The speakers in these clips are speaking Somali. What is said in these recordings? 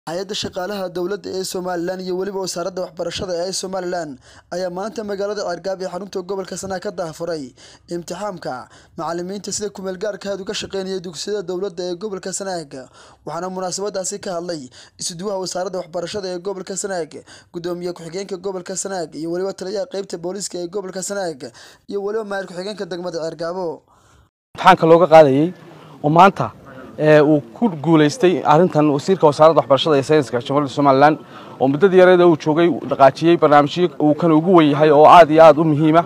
hay-adda shaqaalaha dowladda ee somalilan iyo weliba wasaaradda waxbarashada ee somalilan ayaa maanta magaalada ceergaab ee xarunta gobolka sanaa ka daafuray imtixaamka macalimiinta sida kumeelgaarkaad uga shaqeynaya dugsiyada dowladda ee gobolka sanaag waxaana munaasabadaasi ka hadlay isuduwaha wasaaradda waxbarashada ee gobolka sanaag gudoomiye ku-xigeenka gobolka sanaag iyo weliba taliyaha qeybta booliiska ee gobolka sanaag iyo weliba maayir ku-xigeenka degmada ceergaabo imtixaanka looga qaadayey oo maanta uu ku guulaystay arrintan wasiirka wasaaradda waxbarashada iyo sayniska jamhuuriyadda somalilan oo muddadii yareeda uu joogay dhaqaajiyey barnaamijyo uu kan ugu wen yahay oo aad iyo aad u muhiima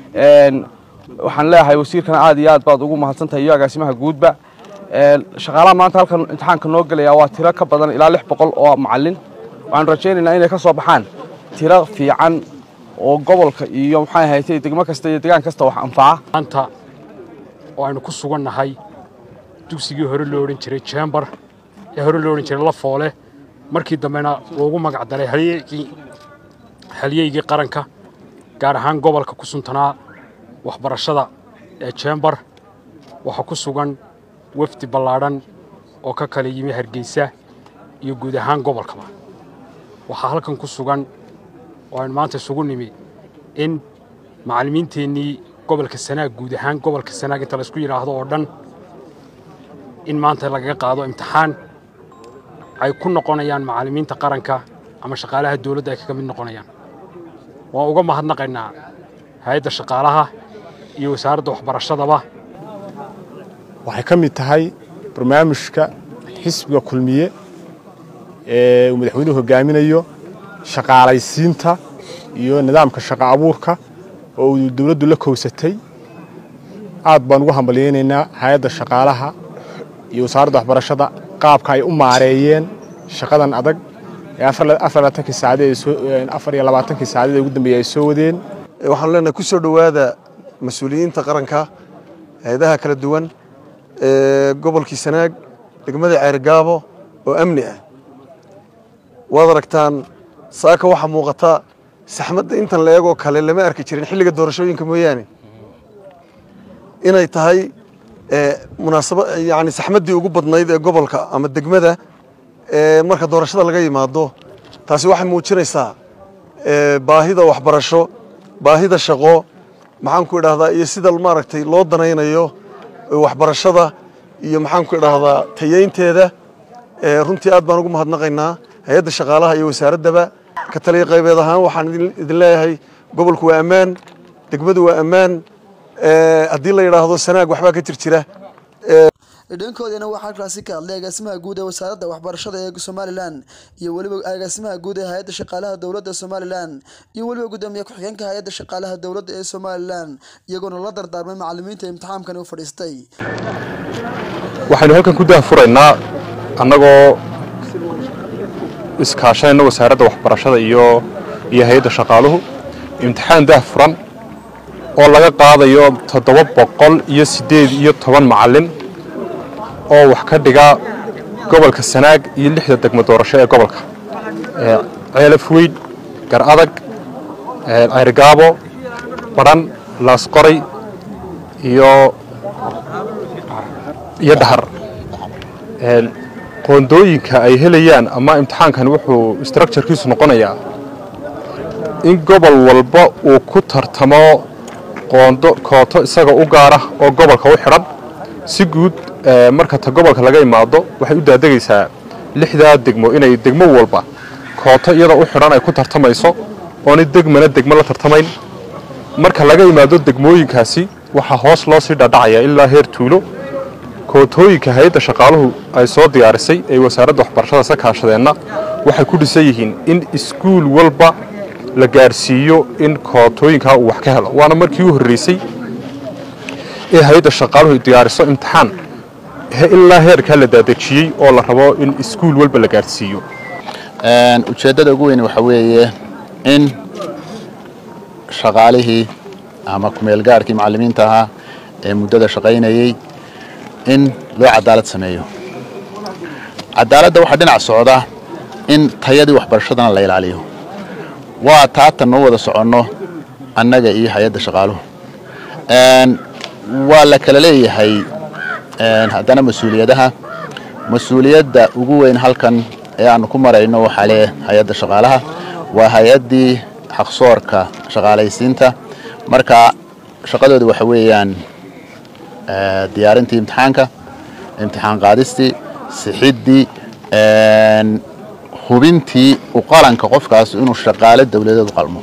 waxaan leeyahay wasiirkana aad iyo aad baad ugu mahadsantahay iyo agaasimaha guudba shaqaalaha maanta halkan imtixaanka noo gelaya waa tiro ka badan ilaa lix boqol oo macalin waxaanu rajaynaynaa inay ka soo baxaan tiro fiican oo gobolka iyo maxay ahayd degmo kasta iyo degaan kasta wax anfaca maanta oo aynu ku sugannahay dugsigii hore loo odhan jiray jembar ee hore loo odhan jiray lafoole markii dambena loogu magac daray halyeygii qaranka gaar ahaan gobolka ku suntanaa waxbarashada ee jembar waxaa ku sugan wafdi ballaadhan oo ka kala yimi hargeysa iyo guud ahaan gobolkaba waxaa halkan ku sugan oo aynu maanta isugu nimi in macallimiinteennii gobolka sanaag guud ahaan gobolka sanaag inta laysku yidhaahdo oo dhan in maanta lagaga qaado imtixaan ay ku noqonayaan macallimiinta qaranka ama shaqaalaha dawladda ay kaga mid noqonayaan waan uga mahadnaqaynaa hay-adda shaqaalaha iyo wasaaradda waxbarashadaba waxay ka mid tahay barnaamijka xisbiga kulmiye ee uu madaxweynuhu hogaaminayo shaqaalaysiinta iyo nidaamka shaqo abuurka oo uu dawladdu la kowsatay aad baan ugu hambalyaynaynaa hay-adda shaqaalaha iyo wasaaradda waxbarashada qaabka ay u maareeyeen shaqadan adag ee afar iyo labaatankii saacaded ee ugu dambeeyey ay soo wadeen waxaanu leenahay ku soo dhowaada mas-uuliyiinta qaranka hay-adaha kala duwan ee gobolkii sanaag degmada ceergaabo oo amni ah waad aragtaan saaka waxaa muuqata saxmadda intan la eegoo kale lama arki jirin xilliga doorashooyinka mooyaane inay tahay munaasaba yani saxmaddii ugu badnayd ee gobolka ama degmada marka doorashada laga yimaado taasi waxay muujinaysaa baahida waxbarasho baahida shaqo maxaanku idhahdaa iyo sida maaragtay loo danaynayo waxbarashada iyo maxaanku idhahdaa tayeynteeda runtii aad baan ugu mahadnaqaynaa hay-adda shaqaalaha iyo wasaaraddaba ka taliya qaybeed ahaan waxaan idin leeyahay gobolku waa ammaan degmadu waa ammaan haddii la yidhaahdo sanaag waxbaa ka jir jira dhankoodana waxaa halkaasi ka hadlay agaasimaha guud ee wasaaradda waxbarashada ee somalilan iyo weliba agaasimaha guud ee hay-adda shaqaalaha dowladda somalilan iyo weliba gudoomiye ku-xigeenka hay-adda shaqaalaha dowladda ee somalilan iyagoona la dardaarmay macalimiinta imtixaamkani u fadhiistay waxaynu halkan ku daahfuraynaa annagoo iskaashanayna wasaaradda waxbarashada iyo iyo hay-adda shaqaaluhu imtixaan daahfuran oo laga qaadayo toddoba boqol iyo siddeed iyo toban macallin oo wax ka dhiga gobolka sanaag iyo lixda degmo doorasho ee gobolka ceelaf weyn gar adag ceyrgaabo badhan laasqoray iyo iyo dhahar qoondooyinka ay helayaan ama imtixaankan wuxuu structurekiisu noqonayaa in gobol walba uu ku tartamo qoondo kooto isaga u gaara oo gobolka u xidhan si guud marka ta gobolka laga imaado waxay u daadegaysaa lixdaa degmo inay degmo walba kooto iyada u xidhan ay ku tartamayso oonay degmana degmo la tartamayn marka laga imaado degmooyinkaasi waxaa hoos loo sii dhadhacaya ilaa heer tuulo kootooyinka hay-adda shaqaaluhu ay soo diyaarisay ee wasaaradda waxbarashada sa kaashadeenna waxay ku dhisan yihiin in iskuul walba la gaarsiiyo in kootooyinkaa uu wax ka helo waana markii u horreysay ee hay-adda shaqaaluhu diyaariso imtixaan ilaa heerkaa la daadejiyey oo la rabo in iskuul walba la gaarsiiyo ujeeddada ugu weyn waxaa weeye in shaqaalihii ama kumeelgaarkii macallimiinta ahaa ee muddada shaqaynayey in loo cadaalad sameeyo cadaaladda waxaa dhinac socda in tayadii waxbarashadana la ilaaliyo waa taatan noo wada soconno annaga iyo hay-adda shaqaaluhu waa la kala leeyahay haddana mas-uuliyadaha mas-uuliyadda ugu weyn halkan ee aanu ku marayno waxaa leh hay-adda shaqaalaha waa hay-addii xaqsoorka shaqaalaysiinta marka shaqadooda waxa weeyaan diyaarintii imtixaanka imtixaan qaadistii sixiddii hubintii u qalanka qofkaas inuu shaqaale dawladeed u qalmo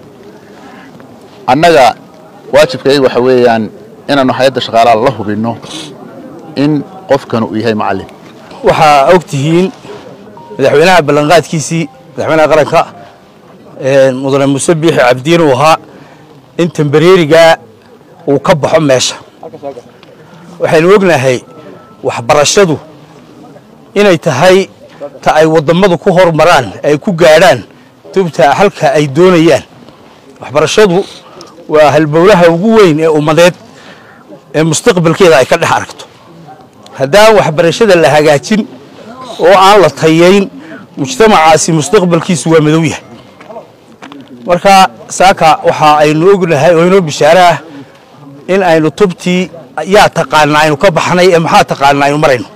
annaga waajibkayga waxa weeyaan inaannu hay-adda shaqaalaha la hubinno in qofkan uu yahay macallin waxaa og tihiin madaxweynaha ballanqaadkiisii madaxweynaha qaranka mudane muuse biixi cabdiin uu ahaa in tambareerigaa uu ka baxo meesha waxaynu ognahay waxbarashadu inay tahay ta ay wadammadu ku hormaraan ay ku gaadhaan tubta halka ay doonayaan waxbarashadu waa halbowlaha ugu weyn ee ummadeed ee mustaqbalkeeda ay ka dhex aragto haddaan waxbarashada la hagaajin oo aan la tayayn mujtamacaasi mustaqbalkiisu waa madow yahay marka saaka waxa aynu ognahay oo inoo bishaare ah in aynu tubtii yaa taqaana aynu ka baxnay ee maxaa taqaana aynu marayno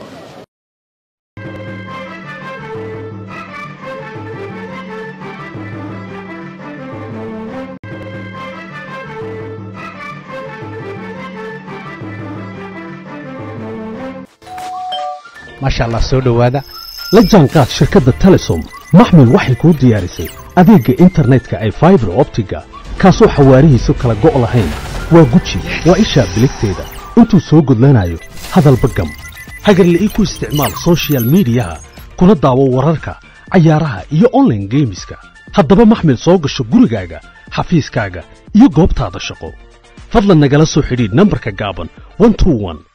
maasha allah soo dhowaada la jaanqaad shirkadda telesom maxmil waxay kuu diyaarisay adeegga internetka ay faibar optiga kaasoo xawaarihiisu kala go' lahayn waa guji waa ishaa biligteeda intuu soo gudlanayo hadalba gam hagarle ii ku isticmaal sochial midiyaha kuna daawo wararka cayaaraha iyo onlaine geemiska haddaba maxmil soo gasho gurigaaga xafiiskaaga iyo goobtaada shaqo fadlan nagala soo xidhiidh nambarka gaaban